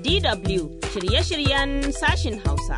DW shirye-shiryen sashin Hausa.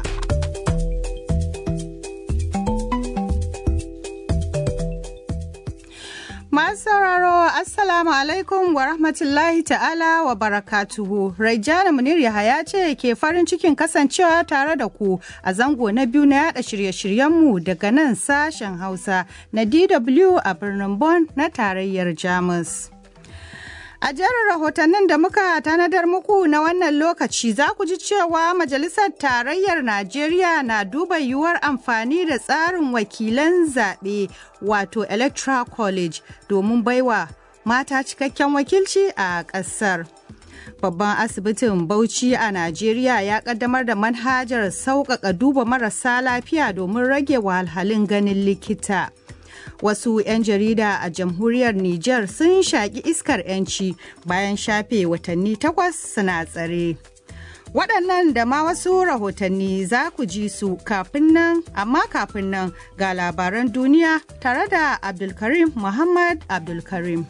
Masu sauraro Assalamu alaikum wa rahmatullahi ta'ala wa barakatuhu. Raijana Munir Yahaya ce ke farin cikin kasancewa tare da ku a zango na biyu na yada shirye-shiryenmu daga nan sashen Hausa na DW a birnin Bonn na tarayyar Jamus. A jerin rahotannin da muka tanadar muku na wannan lokaci za ku ji cewa Majalisar Tarayyar Najeriya na duba yiwuwar amfani da tsarin wakilan zaɓe wato Electoral College domin baiwa mata cikakken wakilci a ƙasar. Babban asibitin Bauchi a Najeriya ya ƙaddamar da manhajar sauƙaƙa duba marasa lafiya domin rage wahalhalun ganin likita. wasu 'yan jarida a jamhuriyar Nijar sun shaƙi iskar 'yanci bayan shafe watanni takwas suna tsare. Waɗannan da ma wasu rahotanni za ku ji su kafin nan, amma kafin nan ga labaran duniya tare da Abdulkarim Muhammad Abdulkarim.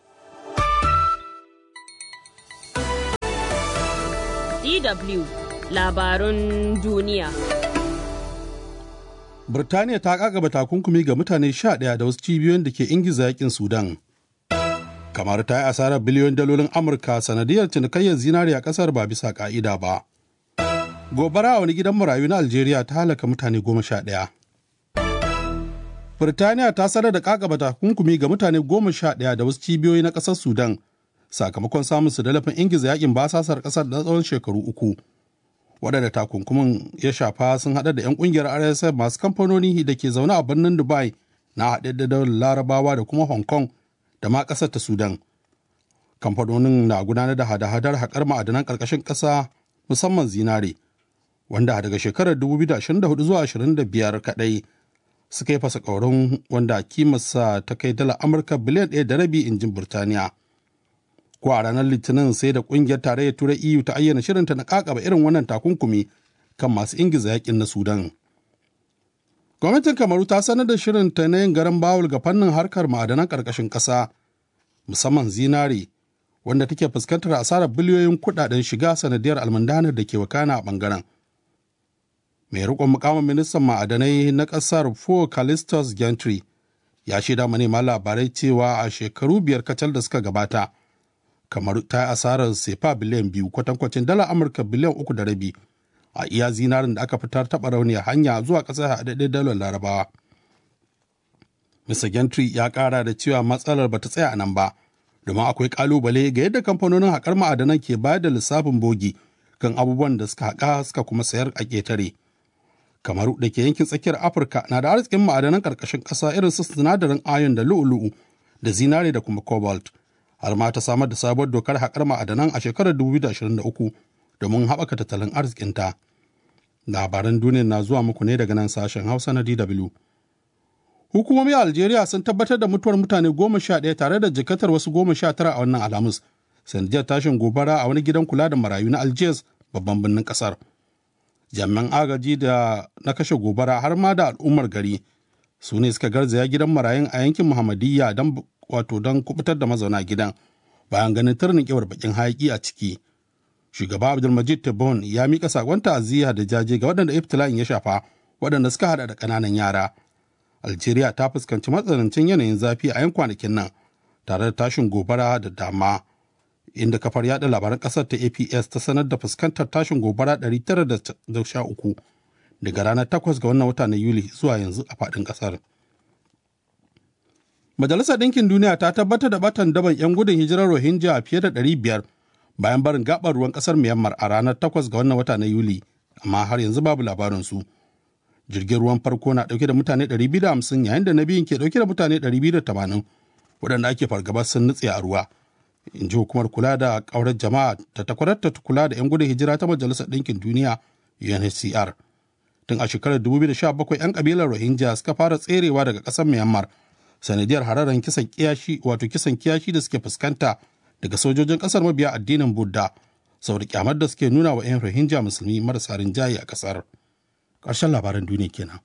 DW labarun duniya. Birtaniya ta kagaba takunkumi ga mutane sha ɗaya da wasu cibiyoyin da ke ingiza yakin Sudan. Kamar ta yi asarar biliyon dalolin Amurka sanadiyar cinikayyar zinari a ƙasar ba bisa ƙa'ida ba. Gobara a wani gidan marayu na Algeria ta halaka mutane goma sha ɗaya. Birtaniya ta sanar da kagaba takunkumi ga mutane goma sha ɗaya da wasu cibiyoyi na ƙasar Sudan sakamakon samun su dalafin ingiza yakin basasar ƙasar da tsawon shekaru uku. waɗanda takunkumin ya shafa sun haɗa da 'yan ƙungiyar rsf masu kamfanoni da ke zaune a birnin dubai na haɗe da daular larabawa da kuma hong kong da ma ƙasar ta sudan kamfanonin na gudanar da hada-hadar haƙar ma'adanan ƙarƙashin ƙasa musamman zinare wanda daga shekarar 2024 zuwa 25 kaɗai suka yi fasa ƙaurin wanda kimarsa ta kai dala amurka biliyan ɗaya da rabi injin burtaniya ko a ranar litinin sai da kungiyar tarayyar turai eu ta ayyana shirinta na kakaba irin wannan takunkumi kan masu ingiza yakin na sudan gwamnatin kamaru ta sanar da shirinta na yin garan bawul ga fannin harkar ma'adanan karkashin ƙasa musamman zinare wanda take fuskantar asarar biliyoyin kudaden shiga sanadiyar almundanar da ke wakana a bangaren mai rikon mukamin ministan ma'adanai na ƙasar fo calistus gentry ya shaida manema labarai cewa a shekaru biyar kacal da suka gabata kamar ta yi asarar sefa biliyan biyu kwatankwacin dala amurka biliyan uku da rabi a iya zinarin da aka fitar taɓa rauniyar hanya zuwa ƙasar haɗaɗɗen dalar larabawa mr gentry ya ƙara da cewa matsalar bata tsaya a nan ba domin akwai ƙalubale ga yadda kamfanonin haƙar ma'adanan ke bayar da lissafin bogi kan abubuwan da suka haƙa suka kuma sayar a ƙetare kamaru da ke yankin tsakiyar afirka na da arzikin ma'adanan ƙarƙashin ƙasa irin su sinadarin ayon da lu'u-lu'u da zinare da kuma cobalt har ma ta samar da sabuwar dokar haƙar ma'adanan a shekarar 2023 domin haɓaka tattalin arzikinta. Labaran duniya na zuwa muku ne daga nan sashen Hausa na DW. Hukumomi a Algeria sun tabbatar da mutuwar mutane goma sha ɗaya tare da jikatar wasu goma sha tara a wannan Alhamis, sanadiyar tashin gobara a wani gidan kula da marayu na Algiers babban birnin ƙasar. Jami'an agaji da na kashe gobara har ma da al'ummar gari su ne suka garzaya gidan marayun a yankin Muhammadiyya don wato don kubutar da mazauna gidan bayan ganin turnin kewar bakin hayaki a ciki shugaba abdulmajid tebboune ya mika sakon ta'aziyya da jaje ga waɗanda iftila'in ya shafa waɗanda suka hada da ƙananan yara algeria ta fuskanci matsanancin yanayin zafi a yan kwanakin nan tare da tashin gobara da dama inda kafar yada labaran ƙasar ta aps ta sanar da fuskantar tashin gobara 913 daga ranar 8 ga wannan wata na yuli zuwa yanzu a faɗin ƙasar. Majalisar Ɗinkin Duniya ta tabbatar da batan daban 'yan gudun hijirar Rohingya fiye da 500 bayan barin gabar ruwan ƙasar Myanmar a ranar 8 ga wannan wata na Yuli, amma har yanzu babu labarinsu. Jirgin ruwan farko na ɗauke da mutane 250 yayin da na biyun ke ɗauke da mutane 280 waɗanda ake fargaba sun nutse a ruwa. In ji hukumar kula da ƙaurar jama'a ta takwarar ta kula da 'yan gudun hijira ta Majalisar Ɗinkin Duniya UNHCR. Tun a shekarar 2017 'yan ƙabilar Rohingya suka fara tserewa daga ƙasar Myanmar sanadiyar hararen kisan kiyashi wato kisan kiyashi da suke fuskanta daga sojojin kasar mabiya addinin Buddha saboda kyamar da suke nuna wa 'yan Rohingya musulmi marasa rinjaye a kasar. Ƙarshen labaran duniya kenan.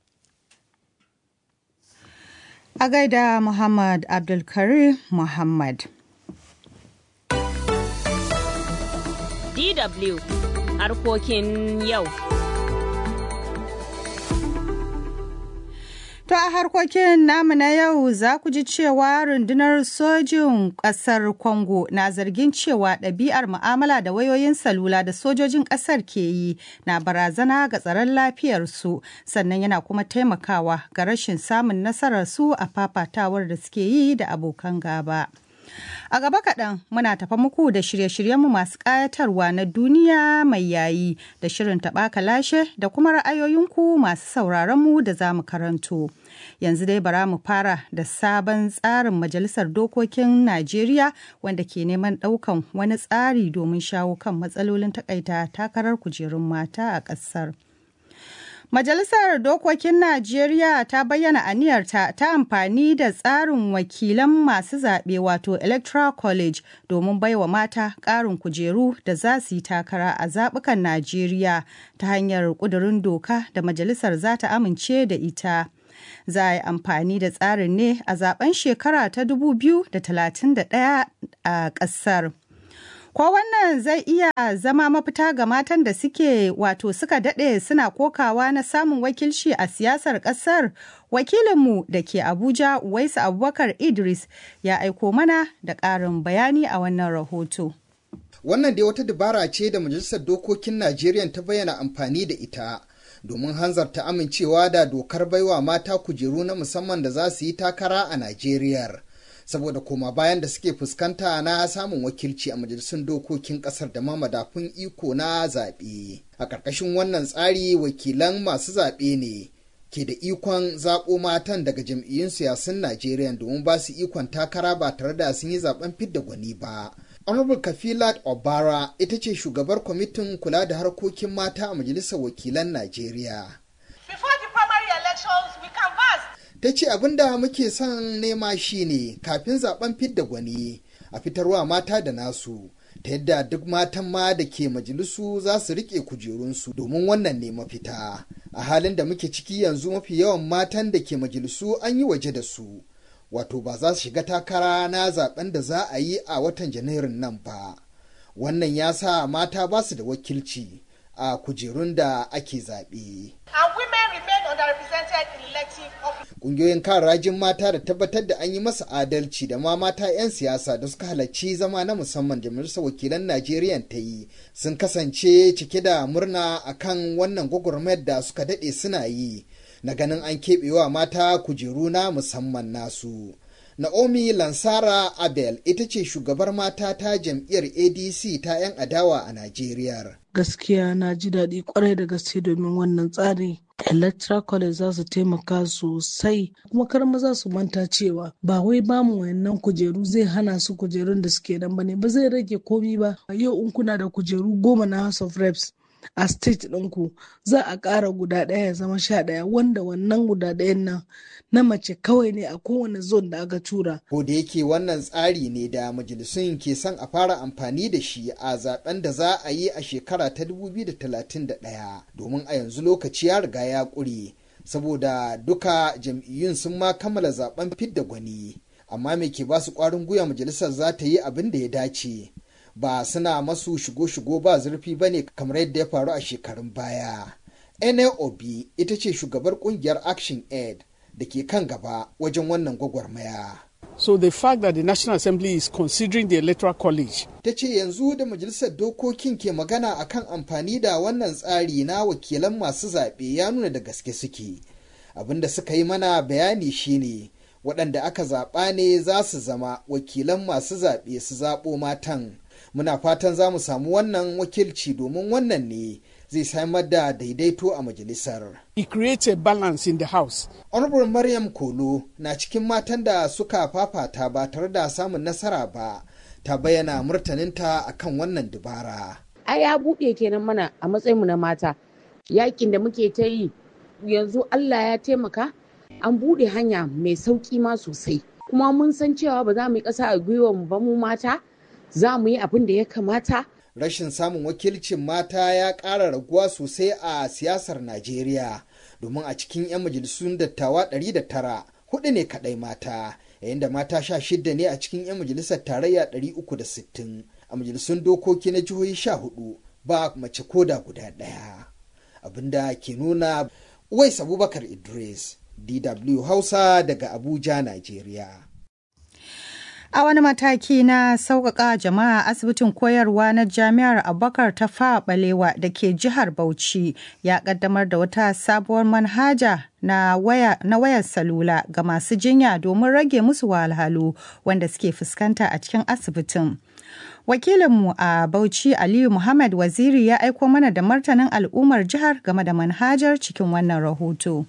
A gaida Muhammad Abdulkarim Muhammad. DW harkokin yau. To a harkokin namu na yau za ku ji cewa rundunar sojin ƙasar Congo na zargin cewa ɗabi'ar mu'amala da wayoyin salula da sojojin ƙasar ke yi na barazana ga tsaron lafiyarsu sannan yana kuma taimakawa ga rashin samun nasararsu a fafatawar da suke yi da abokan gaba. A gaba kaɗan muna tafa muku da shirye-shiryenmu masu ƙayatarwa na duniya mai yayi da shirin taɓa lashe da kuma ra'ayoyinku masu sauraronmu da za mu karanto. Yanzu dai bara mu fara da sabon tsarin Majalisar Dokokin Najeriya wanda ke neman ɗaukan wani tsari domin shawo kan matsalolin takaita takarar kujerun mata a ƙasar. Majalisar Dokokin Najeriya ta bayyana aniyarta ta amfani da tsarin wakilan masu zaɓe wato Electoral College domin baiwa mata ƙarin kujeru da za su yi takara a zaɓukan Najeriya ta hanyar ƙudurin doka da majalisar za ta amince da ita. Za a yi amfani da tsarin ne a zaben shekara ta 2031 a ƙasar. Ko wannan zai iya zama mafita ga matan da suke wato suka daɗe suna kokawa na samun wakilci a siyasar ƙasar? Wakilinmu da ke Abuja Waisu Abubakar Idris ya aiko mana da ƙarin bayani a wannan rahoto. Wannan dai wata dabara ce da Majalisar Dokokin Najeriya ta bayyana amfani da ita. domin hanzarta amincewa da dokar baiwa mata kujeru na musamman da za su yi takara a Najeriya. saboda koma bayan da suke fuskanta na samun wakilci a majalisun dokokin kasar da ma madafun iko na zaɓe. A ƙarƙashin wannan tsari wakilan masu zaɓe ne ke da ikon zaɓo matan daga jam'iyyun siyasun Najeriya domin ba su ikon takara ba tare da sun yi zaɓen fidda gwani ba. Honorable Kafilat Obara ita ce shugabar kwamitin kula da harkokin mata a Majalisar Wakilan Najeriya. Ta ce abin da muke son nema shine kafin zaben fidda gwani a fitarwa mata da nasu ta yadda duk matan ma da ke majalisu za su rike kujerunsu domin wannan ne mafita. A halin da muke ciki yanzu mafi yawan matan da ke majalisu an yi waje da su. wato ba za su shiga takara na zaben da za a yi a watan janairun nan ba wannan ya sa mata ba su da wakilci a kujerun da ake zaɓe. Ƙungiyoyin kan rajin mata da tabbatar da an yi masa adalci da ma mata 'yan siyasa da suka halarci zama na musamman da majalisar wakilan Najeriya ta yi sun kasance cike da murna akan wannan gwagwarmayar da suka daɗe suna yi. na ganin an keɓewa mata kujeru na musamman nasu. Naomi Lansara Abel ita ce shugabar mata ta jam'iyyar ADC ta 'yan adawa a Najeriya. Gaskiya na ji daɗi kwarai da gaske domin wannan tsari. Electoral College za su taimaka sosai kuma kar maza su manta cewa ba wai bamu wayannan kujeru zai hana su kujerun da suke nan bane ba zai rage komi ba yau in kuna da kujeru goma na House of Reps a state ɗinku za a ƙara guda ɗaya ya zama sha ɗaya wanda wannan guda ɗayan nan na mace kawai ne a kowane zone da aka tura. Ko da yake wannan tsari ne da majalisun ke son a fara amfani da shi a zaben da za a yi a shekara ta 2031 domin a yanzu lokaci ya riga ya ƙure saboda duka jam'iyyun sun ma kammala zaben fidda gwani amma me ke ba su ƙwarin gwiwa majalisar za ta yi abin da ya dace. ba suna masu shigo-shigo ba zurfi ba ne kamar yadda ya faru a shekarun baya. NAOB ita ce shugabar kungiyar Action Aid da ke kan gaba wajen wannan gwagwarmaya. So the fact that the National Assembly is considering the Electoral College. Ta ce yanzu da Majalisar Dokokin ke magana akan amfani da wannan tsari na wakilan masu zaɓe ya nuna da gaske suke. Abin da suka yi mana bayani shine waɗanda aka zaɓa ne za su zama wakilan masu zaɓe su zaɓo matan. muna fatan za mu samu wannan wakilci domin wannan ne zai samar da daidaito a majalisar. It creates a balance in the house. Honorable Maryam Kolo na cikin matan da suka fafata ba tare da samun nasara ba, ta bayyana murtaninta akan wannan dubara. Ai ya buɗe kenan mana a matsayinmu na mata. Yakin da muke ta yi yanzu Allah ya taimaka an buɗe hanya mai sauƙi ma sosai. Kuma mun san cewa ba za mu yi ƙasa a gwiwa mu ba mu mata. za mu yi abin da ya kamata. Rashin samun wakilcin mata ya ƙara raguwa sosai a siyasar Najeriya, domin a cikin 'yan majalisun dattawa 109 hudu ne kaɗai mata, yayin da mata sha shidda ne a cikin 'yan majalisar tarayya 360 a majalisun dokoki na jihohi 14 ba mace koda guda ɗaya abinda ke nuna Uwais Abubakar Idris DW Hausa daga Abuja, Najeriya. A wani mataki na sauƙaƙa jama'a asibitin koyarwa na jami'ar Abubakar ta fa balewa da ke jihar Bauchi ya ƙaddamar da wata sabuwar manhaja na waya na wayar salula ga masu jinya domin rage musu wahalhalu wanda suke fuskanta a cikin asibitin. Wakilinmu a Bauchi Aliyu Muhammad Waziri ya aiko mana da martanin al'ummar jihar game da manhajar cikin wannan rahoto.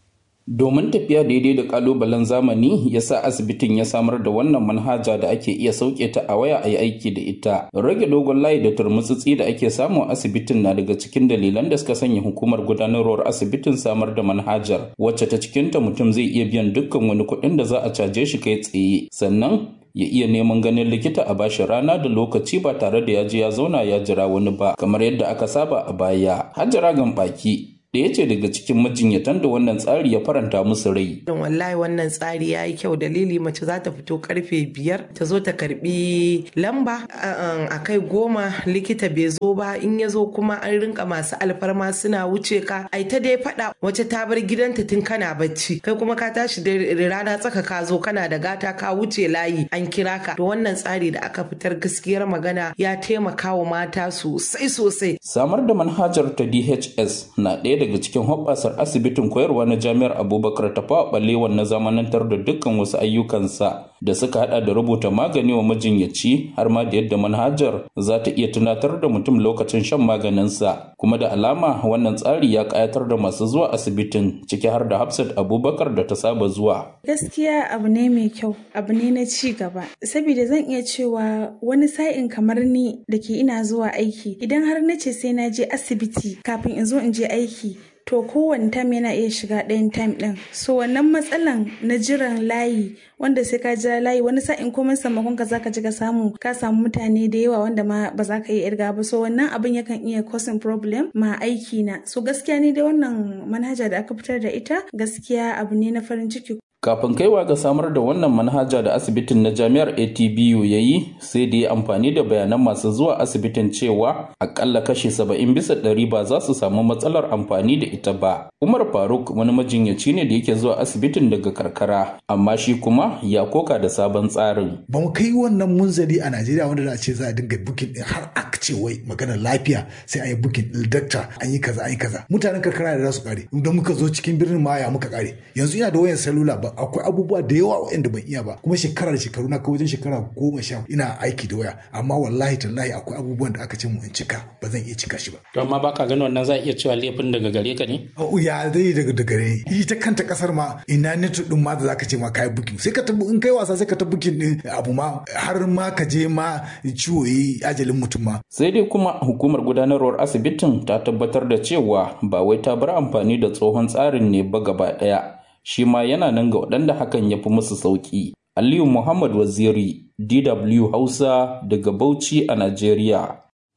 Domin tafiya daidai da kalubalen zamani ya sa asibitin ya samar da wannan manhaja da ake iya sauke ta a waya a yi aiki da ita. Rage dogon layi da turmutsutsi da ake samu a asibitin na daga cikin dalilan da suka sanya hukumar gudanarwar asibitin samar da manhajar wacce ta cikinta mutum zai iya biyan dukkan wani kuɗin da za a caje shi kai tsaye. Sannan ya iya neman ganin likita a bashi rana da lokaci ba tare da ya je ya zauna ya jira wani ba kamar yadda aka saba a baya. Hajjara baki ɗaya ce daga cikin majinyatan da wannan tsari ya faranta musu rai. wallahi wannan tsari ya yi kyau dalili mace za ta fito karfe biyar ta zo ta karbi lamba a kai goma likita bai zo ba in ya zo kuma an rinka masu alfarma suna wuce ka ai ta dai faɗa wace ta bar gidanta tun kana bacci kai kuma ka tashi da rana tsaka ka zo kana da gata ka wuce layi an kira ka to wannan tsari da aka fitar gaskiyar magana ya taimaka wa mata sosai sosai. Samar da manhajar ta DHS na ɗaya daga cikin hoɓɓasar asibitin koyarwa na jami'ar abubakar tafawa ɓalewan na zamanantar da dukkan wasu ayyukansa da suka hada da rubuta magani wa majinyaci har ma da yadda manhajar za ta iya tunatar da mutum lokacin shan maganinsa kuma da alama wannan tsari ya kayatar da masu zuwa asibitin ciki har da hafsat abubakar da ta saba zuwa gaskiya abu ne mai kyau abu ne na ci gaba saboda zan iya cewa wani sa'in kamar ni da ke ina zuwa aiki idan har na ce sai na je asibiti kafin in zo in je aiki to kowane tam yana iya shiga ɗayan time ɗin so wannan matsalan na jiran layi wanda sai ka jira layi wani sa'in komai sammakon ka zaka ji ka samu ka samu mutane da yawa wanda ma ba za ka iya irga ba so wannan abin yakan iya causing problem ma aiki na so gaskiya ni da wannan manhaja da aka fitar da ita gaskiya abu ne na farin ciki kafin kaiwa ga samar da wannan manhaja da asibitin na jami'ar atbu ya yi sai da ya amfani da bayanan masu zuwa asibitin cewa akalla kashi saba'in bisa ɗari ba za su samu matsalar amfani da ita ba umar faruk wani majinyaci ne da yake zuwa asibitin daga karkara amma shi kuma ya koka da sabon tsarin ba mu kai wannan munzali a najeriya wanda za a ce za a dinga bukin din har a ce wai maganar lafiya sai an yi bukin din dakta an yi kaza an yi kaza mutanen karkara da za su kare idan muka zo cikin birnin ma ya muka kare yanzu ina da wayan salula ba akwai abubuwa da yawa waɗanda ban iya ba kuma shekara da shekaru na kai wajen shekara goma sha ina aiki da waya amma wallahi tallahi akwai abubuwan da aka ce mu in cika ba zan iya cika shi ba. to amma baka gani wannan za a iya cewa laifin daga gare ka ne. ya zai daga daga gare ita kanta kasar ma ina neto din ma da zaka ce ma kai bukin sai ka tabu in kai wasa sai ka ta bukin din abu ma har ma ka je ma ciwo yi ajalin mutum ma. sai dai kuma hukumar gudanarwar asibitin ta tabbatar da cewa ba wai ta bar amfani da tsohon tsarin ne ba gaba ɗaya. shi ma yana nan ga waɗanda hakan ya fi musu sauƙi. Aliyu Muhammad Waziri, DW Hausa daga Bauchi a Najeriya.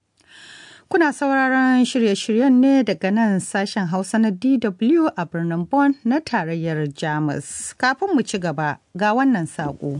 Kuna sauraron shirye-shiryen ne daga nan sashen Hausa na DW a birnin Bonn na tarayyar Jamus. Kafin mu ci gaba ga wannan saƙo.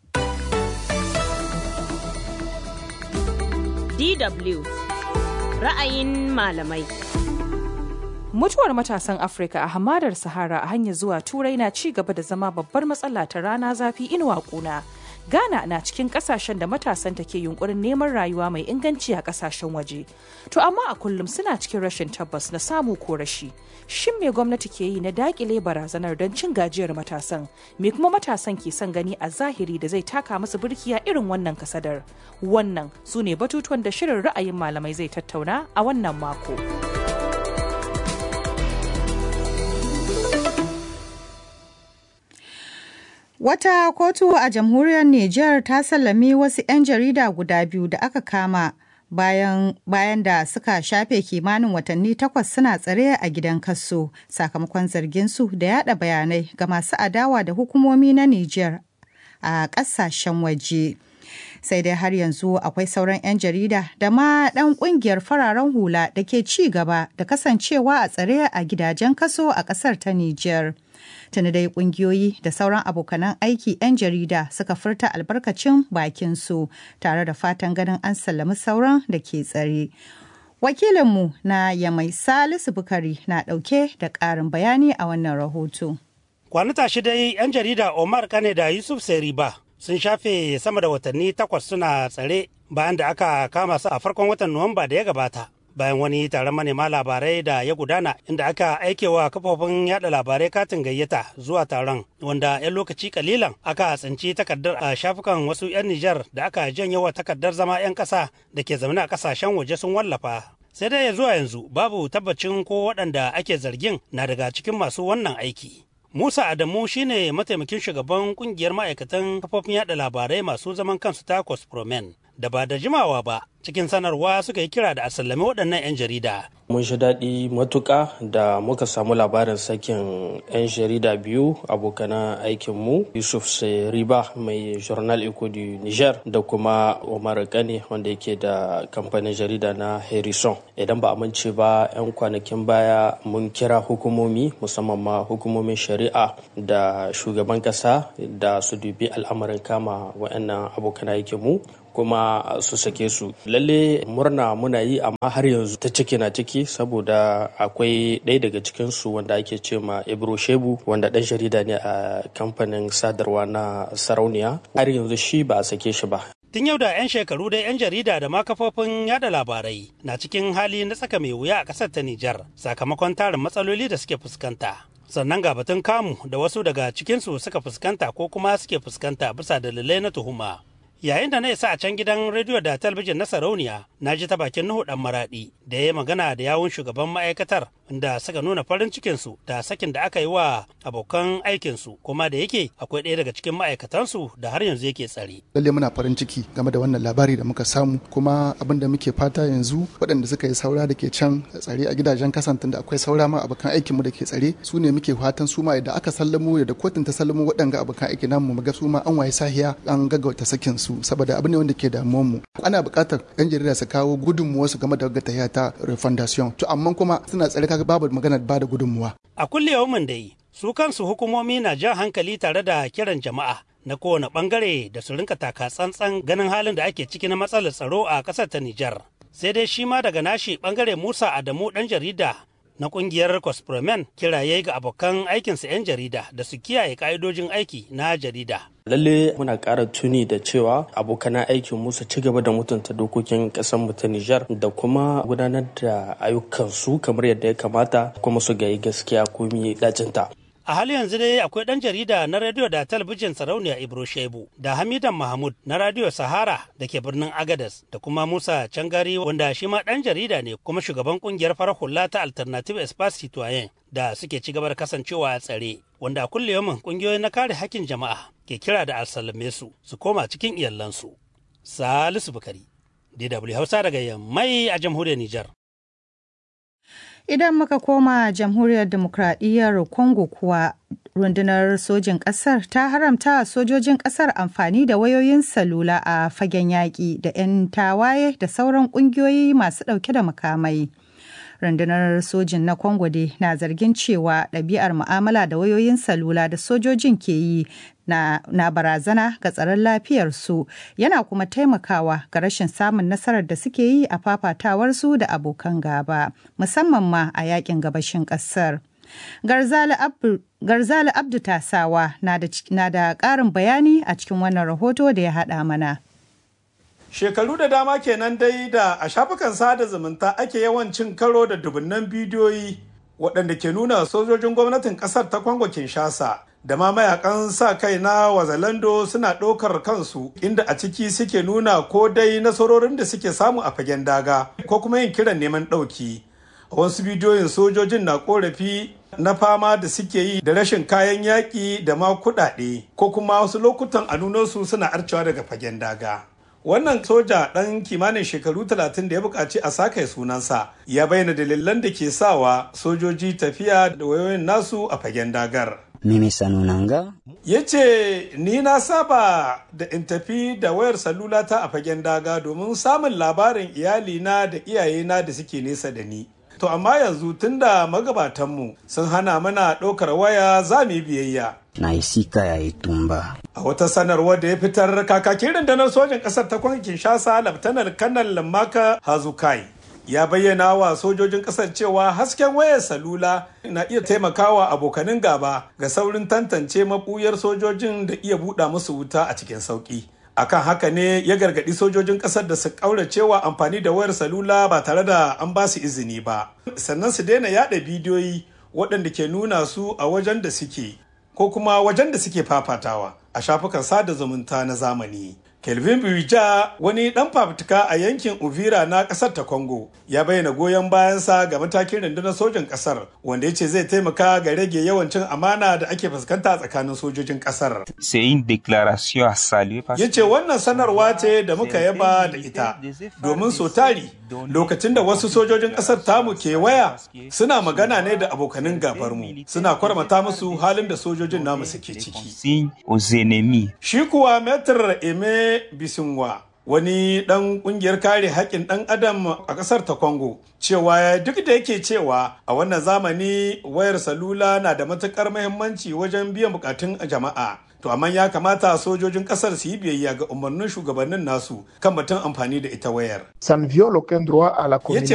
DW ra'ayin malamai. Mutuwar matasan Afirka a hamadar Sahara a hanyar zuwa Turai na ci gaba da zama babbar matsala ta rana zafi inuwa kuna. Ghana na cikin kasashen da matasan ta ke yunkurin neman rayuwa mai inganci a kasashen waje. To amma a kullum suna cikin rashin tabbas na samu ko rashi. Shin me gwamnati ke yi na dakile barazanar don cin gajiyar matasan? Me kuma matasan ke son gani a zahiri da zai taka musu birkiya irin wannan kasadar? Wannan su ne batutuwan da shirin ra'ayin malamai zai tattauna a wannan mako. Wata kotu a jamhuriyar Nijar ta sallami wasu 'yan jarida guda biyu da aka kama bayan, bayan da suka shafe kimanin watanni takwas suna tsare a gidan kaso sakamakon zarginsu da yada bayanai ga masu adawa da hukumomi na Nijar a ƙasashen waje. sai dai har yanzu akwai sauran 'yan jarida da ma ɗan ƙungiyar fararen hula da ke ci gaba da kasancewa a tsare a gidajen kaso a ƙasar ta Nijar. Tuni dai ƙungiyoyi da sauran abokanan aiki 'yan jarida suka furta albarkacin bakinsu tare da fatan ganin an sallami sauran da ke tsare. Wakilinmu na Yamai Salisu Bukari na ɗauke da ƙarin bayani a wannan rahoto. Kwanata shi dai 'yan jarida Omar Kane da Yusuf Seriba sun shafe sama da watanni takwas suna tsare bayan da aka kama su a farkon watan Nuwamba da ya gabata. Bayan wani taron manema labarai da ya gudana inda aka aikewa kafofin yada labarai katin gayyata zuwa taron wanda 'yan lokaci kalilan aka tsinci takardar a shafukan wasu 'yan Nijar da aka janye wa takardar zama 'yan ƙasa da ke zaune a ƙasashen waje sun wallafa. Sai dai zuwa yanzu babu tabbacin ko waɗanda ake zargin na daga cikin masu wannan aiki. Musa Adamu shine mataimakin shugaban kungiyar ma'aikatan kafofin yada labarai masu zaman kansu ta Cospromen da ba da jimawa ba cikin sanarwa suka yi kira da a sallami waɗannan 'yan jarida. Mun shi daɗi matuƙa da muka samu labarin sakin 'yan jarida biyu abokanan aikinmu Yusuf Riba mai Journal Eco du Niger da kuma Omar Kane wanda yake da kamfanin jarida na Harrison. Idan ba amince ba 'yan kwanakin baya mun kira hukumomi musamman ma hukumomin shari'a da shugaban ƙasa da su dubi al'amarin kama wa'annan abokan aikinmu kuma su sake su lalle murna muna yi amma har yanzu ta ciki na ciki saboda akwai ɗaya daga cikinsu wanda ake ce ma ibro shebu wanda ɗan jarida ne a kamfanin sadarwa na sarauniya har yanzu shi ba a sake shi ba Tun yau da 'yan shekaru dai 'yan jarida da ma kafofin yada labarai na cikin hali na tsaka mai wuya a ƙasar ta Nijar sakamakon tarin matsaloli da suke fuskanta. Sannan ga batun kamu da wasu daga cikinsu suka fuskanta ko kuma suke fuskanta bisa dalilai na tuhuma. yayin da na isa a can gidan rediyo da talabijin na sarauniya na ji ta bakin nuhu dan maradi da ya magana da yawun shugaban ma'aikatar da suka nuna farin cikinsu da sakin da aka yi wa abokan aikinsu kuma da yake akwai ɗaya daga cikin ma'aikatansu da har yanzu yake tsare. lalle muna farin ciki game da wannan labari da muka samu kuma abin da muke fata yanzu waɗanda suka yi saura da ke can tsare a gidajen kasantin da akwai saura ma abokan aikinmu da ke tsare su ne muke fatan su ma idan aka sallamo da kotun ta sallamo waɗanga abokan aikin namu mu ga su ma an waye sahiya an gaggauta sakin su su saboda abu ne wanda ke damuwar mu ana buƙatar yan jarida su kawo gudunmuwa su game da tahiya ta refundation to amma kuma suna tsare kaga babu maganar ba da gudunmuwa a kulle yawmin dai su kansu hukumomi na jan hankali tare da kiran jama'a na kowane bangare da su rinka taka tsantsan ganin halin da ake ciki na matsalar tsaro a ƙasar ta Nijar sai dai shi ma daga nashi bangare Musa Adamu dan jarida na kungiyar Cospromen kiraye ga abokan aikinsa 'yan jarida da su kiyaye ka'idojin aiki na jarida. lalle muna ƙara tuni da cewa abokan aikin mu su ci gaba da mutunta dokokin ƙasar mu ta Nijar da kuma gudanar da ayyukansu kamar yadda ya kamata kuma su gayi gaskiya komi dacinta. A hali yanzu dai akwai ɗan jarida na rediyo da talabijin sarauniya Ibro Shebu da Hamidan Mahmud na radiyo Sahara da ke birnin Agadas da kuma Musa Cangari wanda shi ma ɗan jarida ne kuma shugaban ƙungiyar farar hula ta Alternative Espace Citoyen da suke ci gaba da kasancewa a tsare wanda a kulle yamin ƙungiyoyi na kare hakkin jama'a ke kira da alsalame su su koma cikin iyalansu. Salisu Bukari, DW Hausa daga Yammai a jamhuriyar Nijar. Idan muka koma jamhuriyar demokradiyyar Congo kuwa rundunar sojin ƙasar ta haramta sojojin ƙasar amfani da wayoyin salula a fagen yaƙi da 'yan tawaye da sauran ƙungiyoyi masu ɗauke da makamai. rundunar sojin na congo dai na zargin cewa ɗabi'ar mu'amala da wayoyin salula da sojojin ke yi na, na barazana ga tsaron lafiyarsu yana kuma taimakawa ga rashin samun nasarar da suke yi a fafatawarsu da abokan gaba musamman ma a yakin gabashin ƙasar. Garzali Abdu, Garzali Abdu Tasawa na da, na da ƙarin bayani a cikin wannan rahoto da ya haɗa mana. Shekaru da dama kenan dai da a shafukan sada zumunta ake yawan cin karo da dubunnan bidiyoyi waɗanda ke nuna sojojin gwamnatin ƙasar ta Kwango Kinshasa da ma mayakan sa kai na Wazalando suna ɗaukar kansu inda a ciki suke nuna ko dai nasarorin da suke samu a fagen daga ko kuma yin kiran neman ɗauki. A wasu bidiyoyin sojojin na ƙorafi na fama da suke yi da rashin kayan yaƙi da ma kuɗaɗe ko kuma wasu lokutan a su suna arcewa daga fagen daga. wannan soja ɗan kimanin shekaru 30 da ya buƙaci a sake sunansa ya bayyana dalilan da ke sawa sojoji tafiya da wayoyin nasu a fagen dagar mimi sanunanga ya ce ni na saba da in tafi da wayar salula ta a fagen daga domin samun labarin iyalina da iyayena da suke nesa da ni to amma yanzu tunda magabatanmu sun hana mana ɗaukar waya za mu yi biyayya na isika ya itumba. A wata sanarwar da ya fitar kakakin rundunar sojin ƙasar ta kwankin Kinshasa Laftanar Kanal Lamaka Hazukai ya bayyana wa sojojin ƙasar cewa hasken wayar salula na iya taimakawa abokanin gaba ga saurin tantance maɓuyar sojojin da iya buɗa musu wuta a cikin sauƙi. akan haka ne ya gargaɗi sojojin ƙasar da su ƙauracewa amfani da wayar salula ba tare da an ba su izini ba sannan su daina yaɗa bidiyoyi waɗanda ke nuna su a wajen da suke ko kuma wajen da suke fafatawa a shafukan sada zumunta na zamani kelvin birja wani ɗan fafutuka a yankin uvira na ƙasar ta congo ya bayyana goyon bayansa ga matakin rundunar sojan ƙasar wanda ya ce zai taimaka ga rage yawan cin amana da ake fuskanta tsakanin sojojin ƙasar ya ce wannan sanarwa ce da muka yaba da ita domin so tari lokacin da wasu sojojin ƙasar tamu ke waya suna magana ne da abokanin gabarmu suna kwarmata musu halin da sojojin namu suke ciki shi kuwa metr eme bisinwa wani ɗan ƙungiyar kare haƙƙin ɗan adam a ƙasar ta Congo cewa duk da yake cewa a wannan zamani wayar salula na da matuƙar muhimmanci wajen biyan buƙatun jama'a to amma ya kamata sojojin ƙasar su yi biyayya ga umarnin shugabannin nasu kan batun amfani da ita wayar. Ça ne viole aucun droit à la Ya ce